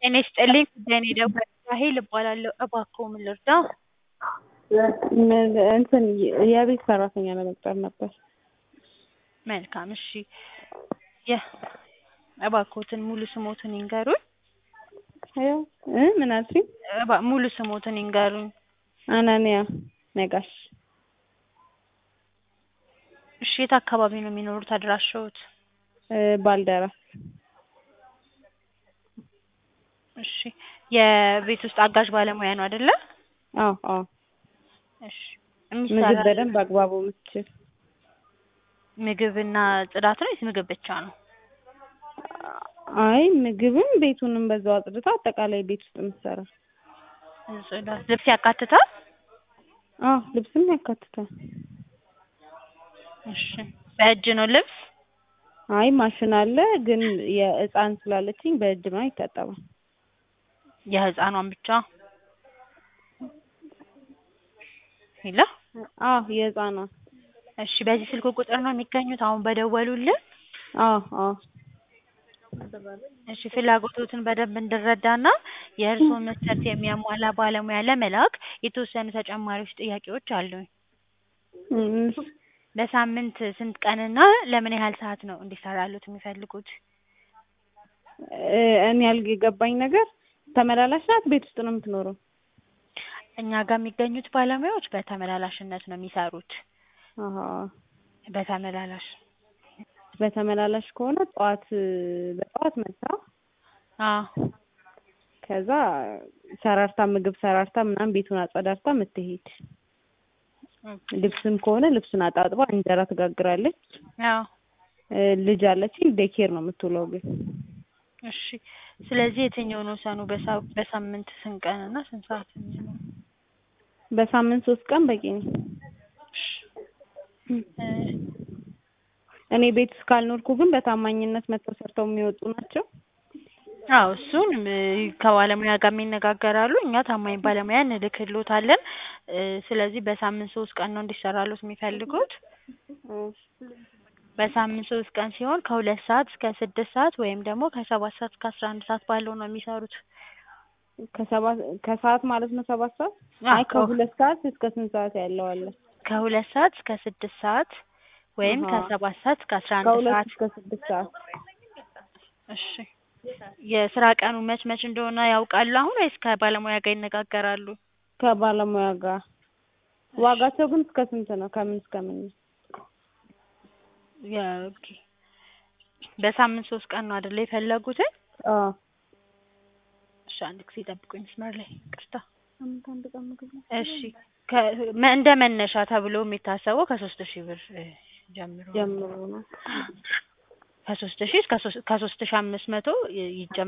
ጤና ይስጥልኝ ጉዳይን የደወሉት ራሔል እባላለሁ። እባክዎ ምን ልርዳዎ? እንትን የቤት ሰራተኛ ለመቅጠር ነበር። መልካም እሺ የ እባክዎትን ሙሉ ስሞትን ይንገሩኝ? ያው እ ምን አልሽኝ? እባ ሙሉ ስሞትን ይንገሩኝ? አናንያ ነጋሽ። እሺ የት አካባቢ ነው የሚኖሩት አድራሻዎት? ባልደራስ እሺ የቤት ውስጥ አጋዥ ባለሙያ ነው አይደለ? አዎ አዎ እሺ ምግብ የሚሰራ በደንብ አግባቡ የምትችል ምግብና ጽዳት ነው ወይስ ምግብ ብቻ ነው? አይ ምግብም ቤቱንም በዛው አጽድታ አጠቃላይ ቤት ውስጥ የምትሰራ ጽዳት ልብስ ያካትታል? አዎ ልብስም ያካትታል። እሺ በእጅ ነው ልብስ? አይ ማሽን አለ ግን የህፃን ስላለችኝ በእጅ ምናምን ይታጠባል። የህፃኗን ብቻ? ሄሎ አዎ የህፃኗን እሺ በዚህ ስልክ ቁጥር ነው የሚገኙት አሁን በደወሉልን? አዎ አዎ እሺ ፍላጎቶትን በደንብ እንድረዳና የእርስዎን መስፈርት የሚያሟላ ባለሙያ ለመላክ የተወሰኑ ተጨማሪዎች ጥያቄዎች አሉኝ። እም በሳምንት ስንት ቀንና ለምን ያህል ሰዓት ነው እንዲሰራልዎት የሚፈልጉት? እ እኔ ያልገ የገባኝ ነገር ተመላላሽ ናት ቤት ውስጥ ነው የምትኖረው? እኛ ጋር የሚገኙት ባለሙያዎች በተመላላሽነት ነው የሚሰሩት። አሀ በተመላላሽ በተመላላሽ ከሆነ ጠዋት በጠዋት መጥታ አዎ ከዛ ሰራርታ ምግብ ሰራርታ ምናምን ቤቱን አጸዳድታ የምትሄድ ልብስም ከሆነ ልብሱን አጣጥባ እንጀራ ትጋግራለች። አዎ እ ልጅ አለችኝ ዴይኬር ነው የምትውለው ግን እሺ ስለዚህ የትኛውን ወሰኑ በሳ በሳምንት ስንት ቀን እና ስንት ሰዓት የሚሆነው? በሳምንት ሶስት ቀን በቂ ነው። እ እኔ ቤት ውስጥ ካልኖርኩ ግን በታማኝነት መጥተው ሰርተው የሚወጡ ናቸው? አዎ እሱን እ ከባለሙያ ጋር ይነጋገራሉ እኛ ታማኝ ባለሙያ እንልክልዎታለን። እ ስለዚህ በሳምንት ሶስት ቀን ነው እንዲሰራልዎት የሚፈልጉት? በሳምንት ሶስት ቀን ሲሆን ከሁለት ሰዓት እስከ ስድስት ሰዓት ወይም ደግሞ ከሰባት ሰዓት እስከ አስራ አንድ ሰዓት ባለው ነው የሚሰሩት። ከሰባት ከሰዓት ማለት ነው ሰባት ሰዓት? አይ ከሁለት ሰዓት እስከ ስንት ሰዓት ያለው አለ? ከሁለት ሰዓት እስከ ስድስት ሰዓት ወይም አሀ ከሰባት ሰዓት እስከ አስራ አንድ ከሁለት ሰዓት እስከ ስድስት ሰዓት እሺ የስራ ቀኑ መች መች እንደሆነ ያውቃሉ አሁን ወይስ ከባለሙያ ጋር ይነጋገራሉ? ከባለሙያ ጋር ዋጋቸው ግን እስከ ስንት ነው ከምን እስከ ምን ነው? የ ኦኬ በሳምንት ሶስት ቀን ነው አይደለ የፈለጉትኝ? አዎ እሺ አንድ ጊዜ ይጠብቁኝ መስመር ላይ ይቅርታ። ሳምንት አንድ ቀን ምግብ ነው። እሺ ከ መ እንደ መነሻ ተብሎ የሚታሰበው ከሶስት ሺህ ብር እ ጀምሮ ነው። ጀምሮ ነው። ከሶስት ሺህ እስከ ሶስት ከሶስት ሺህ አምስት መቶ ይ ይጀምራል